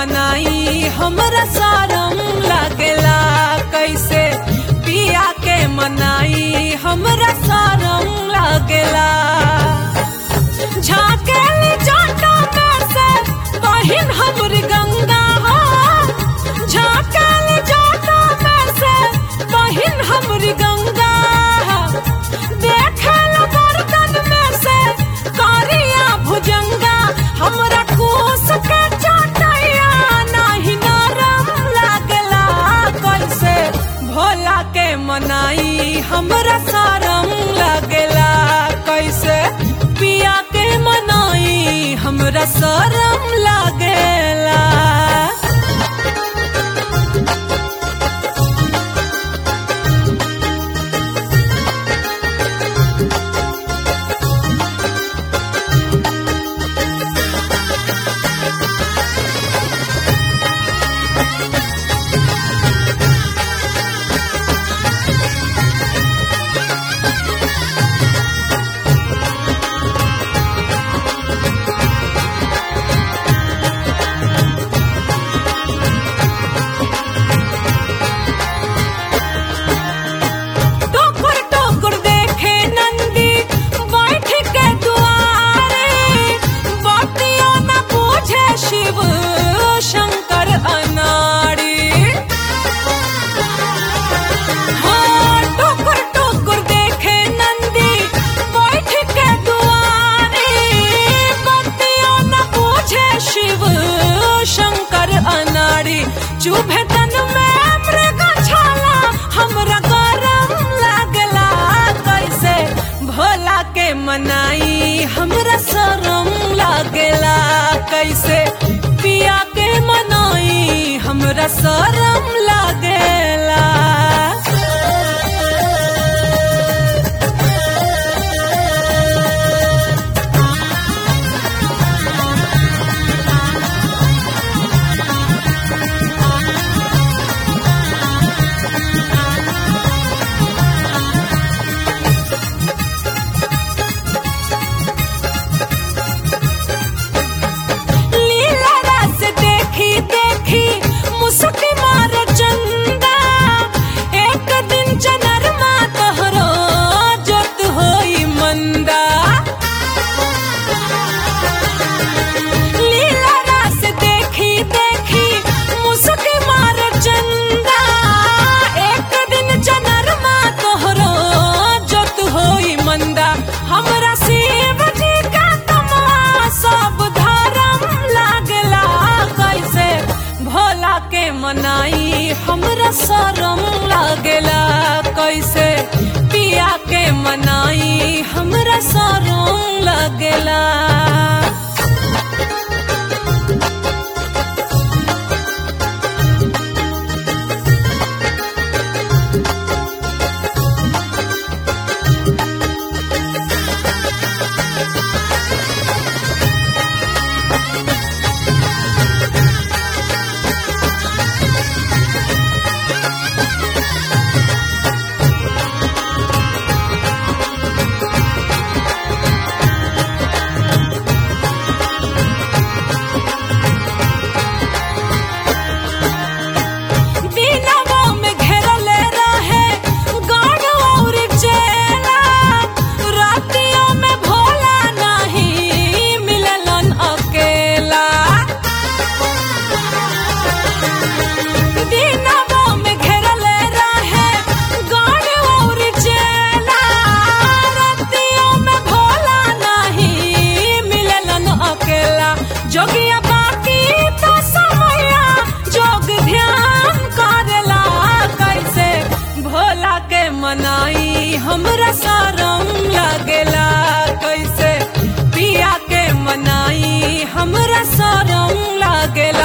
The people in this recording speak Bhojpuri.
मनाई हमरा सारम लागेला कैसे पिया के मनाई हमरा सारम लागेला झाकेली जाटा में से बहिन हमर गंगा हो झाकेली जाटा में से बहिन हमर गंगा हो देखल बर्तन में से कारिया भुजंगा हमरा कोस के चाटैया नाही नरम लागला कैसे भोला के मनाई हमरा सारम लागला कैसे पिया के मनाई हमरा सरम लागेला टोकुर टोकुर देखे नंदी बैठ के दुआरे बातियों न पूछे शिव शंकर अनाड़ी हाँ टोकुर टोकुर देखे नंदी बैठ के दुआरे बातियों न पूछे शिव शंकर अनाड़ी चुभे तन में मृग छाला हमरा गरम लागला कैसे भोला के मनाई हमरा शरम लागला कैसे पिया के मनाई हमरा शरम लागला लीला रस देखी देखी मुस्की मार चंदा एक दिन चनरमा तोहरो जोत होई मंदा लीला रस देखी देखी मुस्की मार चंदा एक दिन चनरमा तोहरो जोत होई मंदा हमरा शिव जी का तमा सब धर्म लागला कैसे भोला के मनाई हमरा शरम लागला कैसे पिया के मनाई हमरा शरम लागला दिनवा में घेरले रहे गाढ़ और चेला रातियों में भोला नहीं मिललन अकेला दिनवा में घेरले रहे गाढ़ और चेला रातियों में भोला नहीं मिललन अकेला जोगिया बाकी तो समया जोग ध्यान करेला कैसे भोला के मनाई हमरा सारम लागेला कैसे पिया के मनाई हमरा सारम लागेला